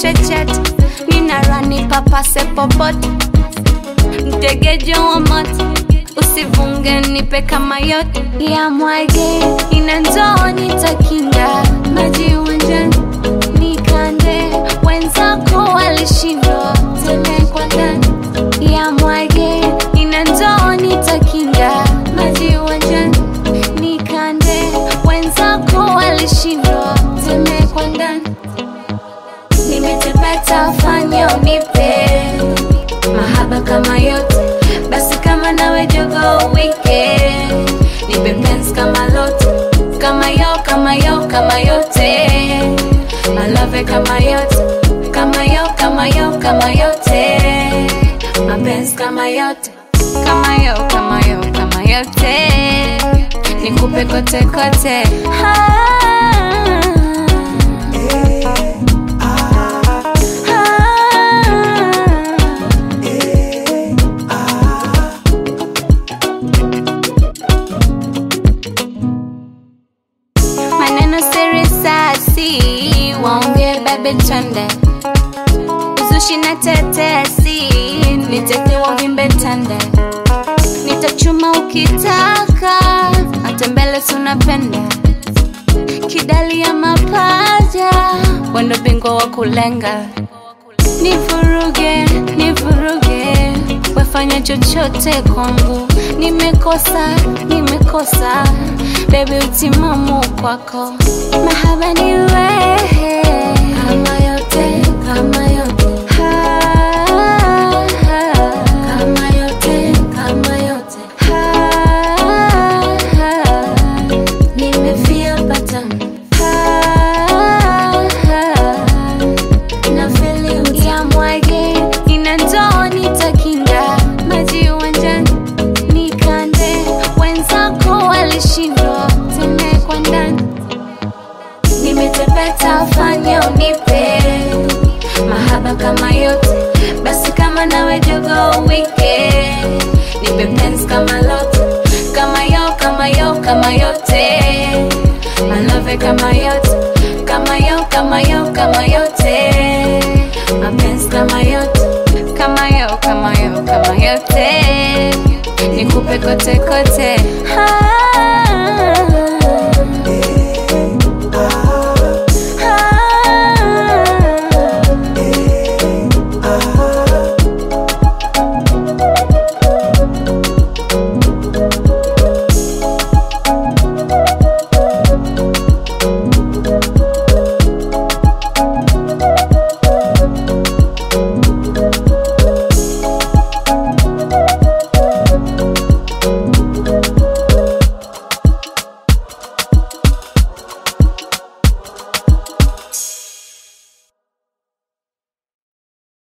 chechet nina rani papase popote mtegejo wa moto usivunge nipe kama yote ya mwage ina ndoo nitakinga maji uwanjani nikande wenzako walishindwa tele kwa ndani ya mwage ina ndoo nitakinga maji uwanjani nikande wenzako walishindwa tele kwa ndani nimetepeta fanya unipe mahaba kama yote basi kama nawe jogo wike nipe pens kama lote kama yo kama yo kama yote malove kama yote kama yo kama yo kama yote mapens kama yote kama yo kama yo kama yote nikupe kote kote ah. maneno siri sasi waongee bebe twende uzushi na tetesi nitetewa vimbe tende nitachuma ukitaka hata mbele sunapenda kidali ya mapaja wendo bingwa wa kulenga nivuruge nivuruge wefanya chochote kwangu nimekosa nimekosa bebi utimamu kwako mahaba ni wewe kama yote kama yote Ha, ha. kama yote kama yote Ha, ha. nimefia patamu Ha, ha na feli ya mwage ina ndoo nitakinga maji uwanjani nikande wenzako walishindwa tene kwa ndani nimetepeta fanya unipe mahaba kama yote basi kama nawe jogo wike nipe pens kama lote kama yo kama yo kama yote malove kama yote kama yo kama yo kama yote mapens kama yote kama yo kama yo kama yote nikupe kote kote ah.